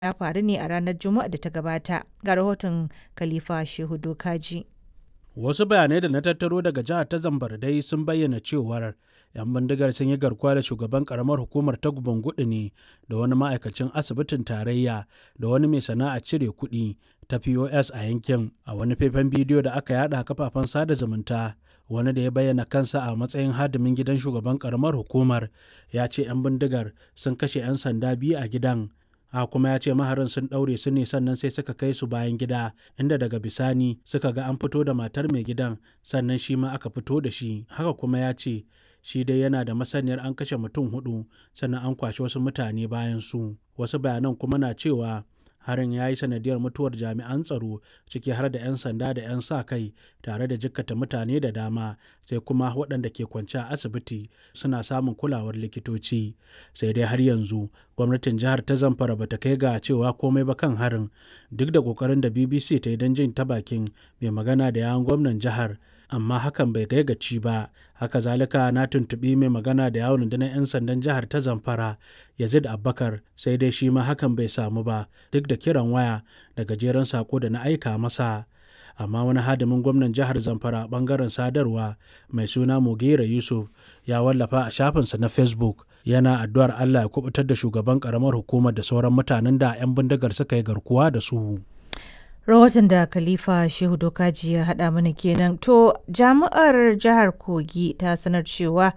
ya faru ne a ranar Juma'a da ta gabata. Ga rahoton Khalifa Shehu Dokaji. Wasu bayanai da na tattaro daga jihar ta Zamfara dai sun bayyana cewar 'yan bindigar sun yi garkuwa da shugaban karamar hukumar ta gudu ne da wani ma'aikacin asibitin tarayya da wani mai sana'a cire kuɗi ta POS a yankin a wani faifan bidiyo da aka yada a kafafen sada zumunta wani da ya bayyana kansa a matsayin hadimin gidan shugaban karamar hukumar ya ce 'yan bindigar sun kashe 'yan sanda biyu a gidan a kuma ya ce maharin sun ɗaure su ne sannan sai suka kai su bayan gida inda daga bisani suka ga an fito da matar mai gidan sannan shi ma aka fito da shi haka kuma ya ce shi dai yana da masaniyar an kashe mutum hudu sannan an kwashe wasu mutane bayan su wasu bayanan kuma na cewa harin ya yi sanadiyar mutuwar jami'an tsaro ciki har da 'yan sanda da 'yan sa kai tare da jikkata mutane da dama sai kuma waɗanda ke kwance a asibiti suna samun kulawar likitoci sai dai har yanzu gwamnatin jihar ta zamfara bata kai ga cewa komai ba kan harin duk da kokarin da bbc ta yi don jin ta bakin mai magana da yawon gwamnan jihar amma hakan bai kai gaci ba haka zalika na tuntuɓi mai magana da yawon rundunar 'yan sandan jihar ta zamfara yazid abbakar sai dai shi ma hakan bai samu ba duk da kiran waya da gajeren sako da na aika masa amma wani hadimin gwamnan jihar zamfara bangaren sadarwa mai suna mugera yusuf ya wallafa a shafinsa na facebook yana addu'ar allah ya kubutar da shugaban karamar hukumar da sauran mutanen da 'yan bindigar suka yi garkuwa da su rahoton da khalifa shehu dokaji ya haɗa mana kenan to jami'ar jihar kogi ta sanar cewa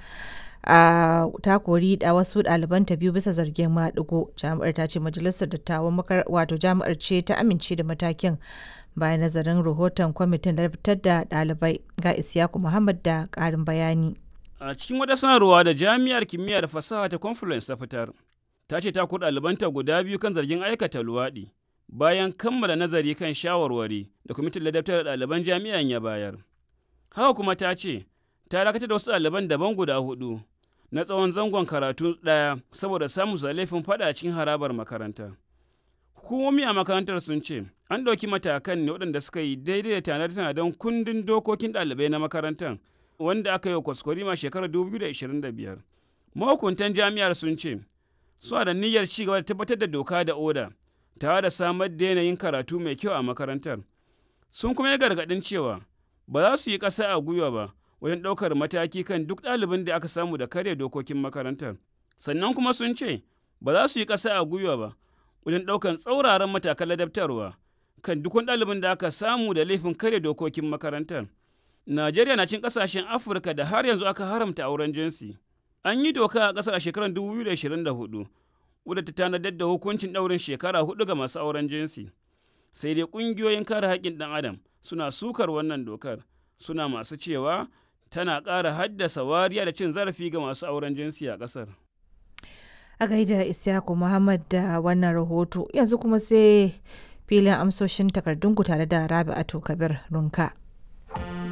a ta kori da wasu ɗalibanta biyu bisa zargin maɗigo jami'ar ta ce majalisar dattawan wato jami'ar ce ta amince da matakin bayan nazarin rahoton kwamitin fitar da ɗalibai ga isyaku muhammad da ƙarin bayani a cikin wata sanarwa da jami'ar kimiyya da fasaha ta confluence ta fitar ta ce ta kori ɗalibanta guda biyu kan zargin aikata luwaɗi bayan kammala nazari kan shawarwari da kwamitin ladabtar da ɗaliban jami'an ya bayar. Haka kuma ta ce, ta dakatar da wasu ɗaliban daban guda hudu na tsawon zangon karatu ɗaya saboda samun su laifin faɗa cikin harabar makaranta. Hukumomi a makarantar sun ce, an ɗauki matakan ne waɗanda suka yi daidai da tanadar kundin dokokin ɗalibai na makarantar wanda aka yi wa kwaskwarima shekarar 2025. Mahukuntan jami'ar sun ce, suna da niyyar ci gaba da tabbatar da doka da oda tare da samar da yanayin karatu mai kyau a makarantar. Sun kuma yi gargaɗin cewa ba za su yi ƙasa a gwiwa ba wajen ɗaukar mataki kan duk ɗalibin da aka samu da karya dokokin makarantar. Sannan kuma sun ce ba za su yi ƙasa a gwiwa ba wajen ɗaukar tsauraran matakan ladabtarwa kan duk wani ɗalibin da aka samu da laifin karya dokokin makarantar. Najeriya na cin ƙasashen Afirka da har yanzu aka haramta auren jinsi. An yi doka a ƙasar a shekarar 2024 wadda ta tanadar da hukuncin ɗaurin shekara hudu ga masu auren jinsi sai dai ƙungiyoyin kare haƙƙin ɗan adam suna sukar wannan dokar suna masu cewa tana ƙara haddasa wariya da cin zarafi ga masu auren jinsi a ƙasar a gaida isyaku muhammad da wannan rahoto yanzu kuma sai filin amsoshin takardunku tare da rabi'atu kabir runka